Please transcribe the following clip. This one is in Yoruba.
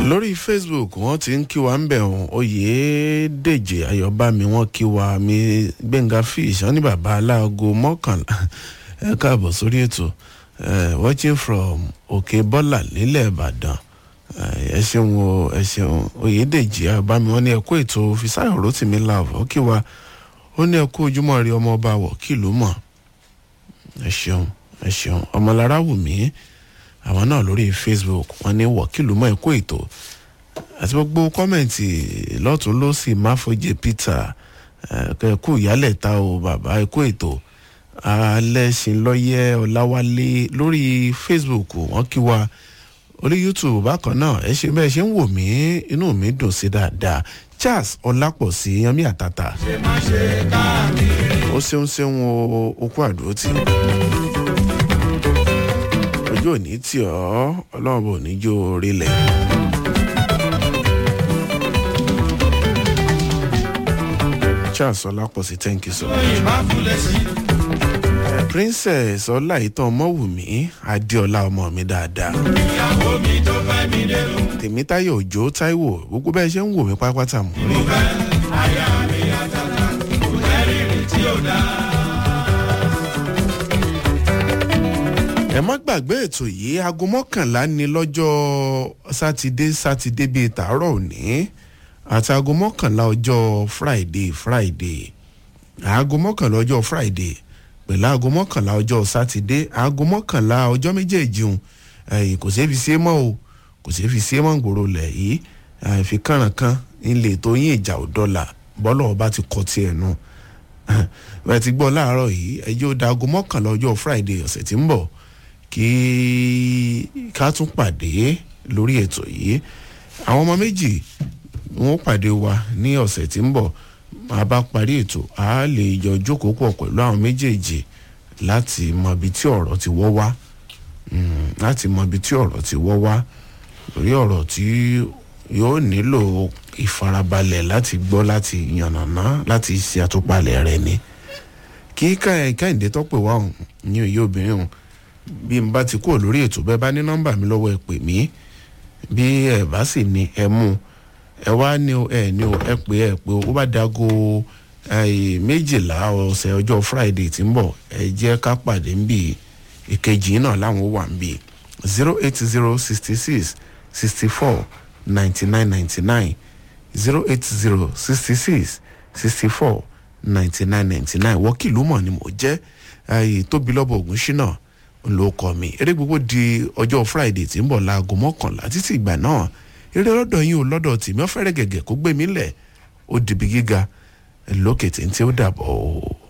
lórí facebook wọn ti ń kí wa ń bẹ̀ wọn oyèdèjì ayọ̀bámi wọn kí wa mi gbẹ̀ngà fish wọn ní bàbá aláago mọ́kànlá ẹ káàbọ̀ sórí ètò eh, watching from òkè bọ́là nílẹ̀ ìbàdàn ẹ ṣeun o ẹ ṣeun oyèdèjì ayọ̀bámi wọn ní ẹ̀kú ètò fisayo rotimi love ó kí wa ó ní ẹ̀kú ojúmọ́ rí ọmọ ọba wọ̀ kí ló mọ̀ ẹ ṣeun ẹ ṣeun ọmọlára wù mí àwọn náà lórí facebook wọn ní wọ̀kìlú mọ́ ẹ̀kọ́ ètò àti gbogbo kọ́mẹ̀ntì lọ́tún lọ́sì máfọ́jẹ́ peter ẹ̀kú ìyálẹ̀ta o bàbá ẹ̀kọ́ ètò alẹ́sìnlọ́yẹ ọ̀làwálé lórí facebook wọn kí wa orí youtube bákan náà ẹ ṣe bẹ́ẹ̀ ṣe ń wò mí inú mi dùn sí dáadáa charles ọlápọ̀sí yanmi àtàtà ó ṣeun ṣeun o okú àdúró tì ojú òní tì ọ́ ọlọ́run bò ní jó orílẹ̀. charles ọlápọ̀sí thank you so much. Eh, princess ọláìtàn ọmọwùmí adéọlá ọmọ mi dáadáa. tèmítáyọ̀ òjò táíwò gbogbo bẹ́ẹ̀ ṣe ń wò mí pátápátá mú rí. ẹ má gbàgbé ètò yìí aago mọ́kànlá ni lọ́jọ́ sátidé sátidé bíi tàárọ̀ òní àti aago mọ́kànlá ọjọ́ friday friday aago mọ́kànlá ọjọ́ friday pẹ̀lú aago mọ́kànlá ọjọ́ sátidé aago mọ́kànlá ọjọ́ méjèèjì hùn ẹ̀yìn kò ṣeé fi ṣe é mọ́ o kò ṣeé fi ṣe é mọ́ gbòòrò lẹ̀ yìí àìfi kànrànkàn ilé tó yín ìjà ò dọ́là bọ́lọ̀ ọba ti kọ́ tiẹ̀ nu bẹ́ẹ̀ ti gbọ́ láàárọ̀ yìí ẹjọ́ da aago mọ́kànlá ọjọ́ friday ọ̀sẹ̀ tí ń bọ̀ kí ká tún pàdé lórí ètò yìí àwọn ọmọ méjì wọn pàdé wa ní ọ̀sẹ̀ tí ń bọ̀ máa bá parí ètò a lè jọ jókòó pọ̀ pẹ̀lú àwọn méjèèjì láti mọ ibi tí ọ̀rọ̀ ti wọ́ wá láti mọ ibi tí ọ̀rọ̀ ti wọ́ wá lórí ọ̀rọ̀ tí yóò nílò ìfarabalẹ̀ láti gbọ́ láti yànnàná láti ṣe àtúpalẹ̀ rẹ̀ ni kí káyìndé tọ́pẹ̀ wá òun ní òye obìnrin òun bí n bá ti kúrò lórí ètò bẹ́ẹ̀ bá ní nọ́mbà mi lọ́wọ́ ẹ pè mí bí ẹ bá sì ní ẹ mú ẹ wá ní o ẹ ní o ẹ pè ẹ pé ó bá dago méjìlá ọ̀sẹ̀ ọjọ́ friday tí ń bọ̀ ẹ jẹ́ ká pàdé ń bì ìkejì náà láwọn wà ń bì zero eight zero sixty six sixty four ninety nine ninety nine zero eight zero sixty six sixty four ninety nine ninety nine wọ́kìlú mọ̀ ni mo jẹ́ tóbi lọ́bọ̀ ògùn ṣínà ló kọ mi eré gbogbo di ọjọ́ friday tí ń bọ̀ láago mọ́kànlá títí ìgbà náà eré lọ́dọ̀ yín o lọ́dọ̀ tèmi ọ̀fẹ́rẹ́ gẹ̀gẹ̀ kó gbé mi lẹ̀ ó dìbí gíga lókè tí ń tí ó dàbọ̀ o.